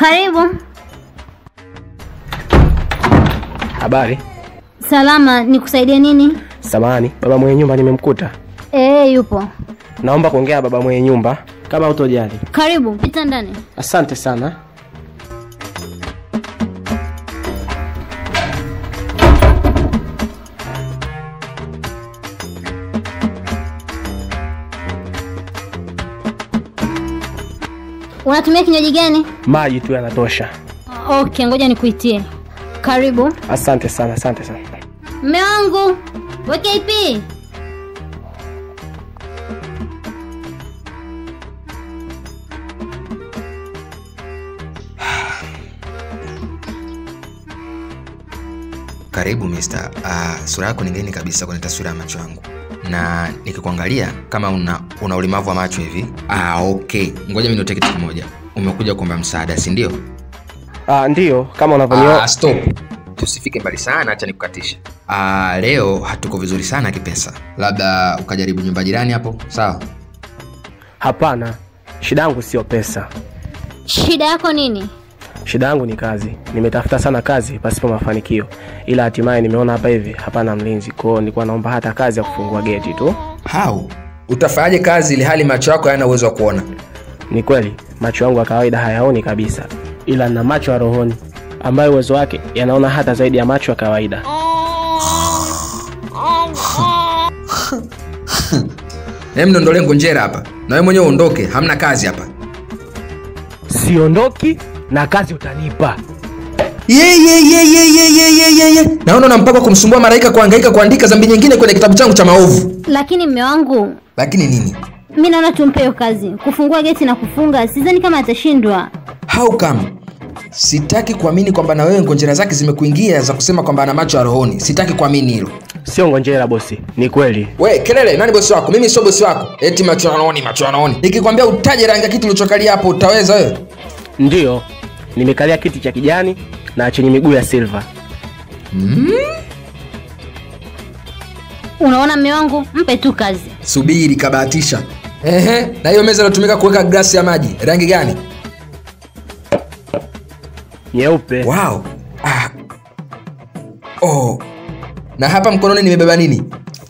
Karibu. Habari. Salama, nikusaidie nini? Samahani, baba mwenye nyumba nimemkuta. Eh, yupo. Naomba kuongea na baba mwenye nyumba kama utojali. Karibu, pita ndani. Asante sana. Unatumia kinywaji gani? Maji tu yanatosha. Okay, ngoja nikuitie. Karibu. Asante sana, asante sana. Mme wangu, weke ipi? Karibu mister. Uh, sura yako ni ngeni kabisa kwenye taswira ya macho yangu, na nikikuangalia kama una, una ulemavu wa macho hivi. Ah, okay, ngoja mimi niote kitu kimoja. Umekuja kuomba msaada, si ndio? Ah, ndiyo kama unavyoniona. Ah, stop, tusifike mbali sana, acha nikukatisha. Ah, leo hatuko vizuri sana kipesa, labda ukajaribu nyumba jirani hapo, sawa? Hapana, shida yangu sio pesa. Shida yako nini? Shida yangu ni kazi. Nimetafuta sana kazi pasipo mafanikio, ila hatimaye nimeona hapa hivi hapana mlinzi, kwa hiyo nilikuwa naomba hata kazi ya kufungua geti tu. How? Utafanyaje kazi ili hali macho yako hayana uwezo wa kuona? Ni kweli macho yangu ya kawaida hayaoni kabisa, ila nina macho ya rohoni ambayo uwezo wake yanaona hata zaidi ya macho ya kawaida. Hem, niondolee ngonjera hapa, na wewe mwenyewe uondoke, hamna kazi hapa. Siondoki na kazi utanipa. Ye, ye, ye, ye, ye, ye, ye, ye, ye. Naona una mpaka kumsumbua malaika kuhangaika kuandika dhambi nyingine kwenye kitabu changu cha maovu. Lakini mme wangu, Lakini nini? mi naona tumpe hiyo kazi, kufungua geti na kufunga. Sidhani kama atashindwa. How come? Sitaki kuamini kwamba na wewe ngonjera zake zimekuingia za kusema kwamba ana macho ya rohoni. Sitaki kuamini hilo. Sio ngonjera bosi, ni kweli. We kelele, nani bosi wako? Mimi sio bosi wako. Eti macho ya rohoni, macho ya rohoni. Nikikwambia utaje rangi ya kitu ulichokalia hapo, utaweza wewe? Ndiyo, nimekalia kiti cha kijani na chenye miguu ya silva. Unaona mme wangu, mpe tu kazi. Subiri, kabahatisha. Ehe, na hiyo meza inatumika kuweka glasi ya maji, rangi gani? Nyeupe. Wow. Ah. Oh. Na hapa mkononi nimebeba nini?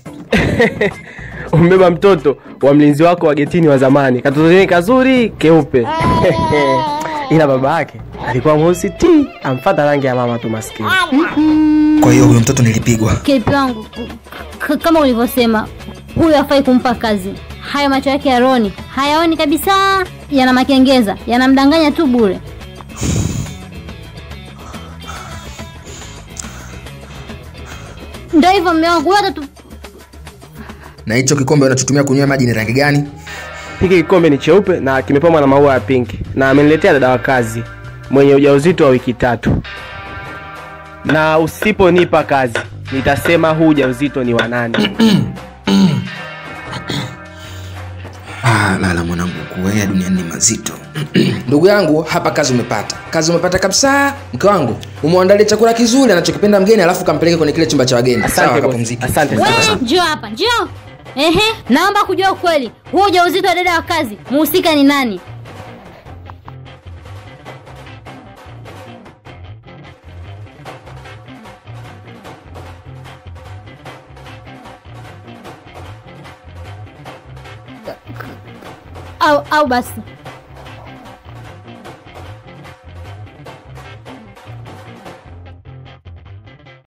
Umbeba mtoto wa mlinzi wako wa getini wa zamani, katoto kenye kazuri keupe. ila baba yake alikuwa mweusi ti, amfata rangi ya mama tu maskini. Kwa hiyo huyo mtoto nilipigwa. Kepi wangu, k- kama ulivyosema, huyu hafai kumpa kazi. Hayo macho yake ya roni hayaoni kabisa, yana makengeza, yanamdanganya tu bure. Ndio hivyo mme wangu, wewe tu Na hicho kikombe unachotumia kunywa maji ni rangi gani? Hiki kikombe ni cheupe na kimepambwa na maua ya pinki, na ameniletea dada wa kazi mwenye ujauzito wa wiki tatu, na usiponipa kazi nitasema huu ujauzito ni wa nani. Ah, lala mwanangu, kuwea duniani ni mazito. Ndugu yangu, hapa kazi umepata, kazi umepata kabisa. Mke wangu, umwandalie chakula kizuri anachokipenda mgeni, alafu kampeleke kwenye kile chumba cha wageni. Asante Sawa, bosi. akapumzike. Asante wewe sana. njoo hapa, njoo. Ehe, naomba kujua ukweli, huu ujauzito wa dada wa kazi, muhusika ni nani? au au basi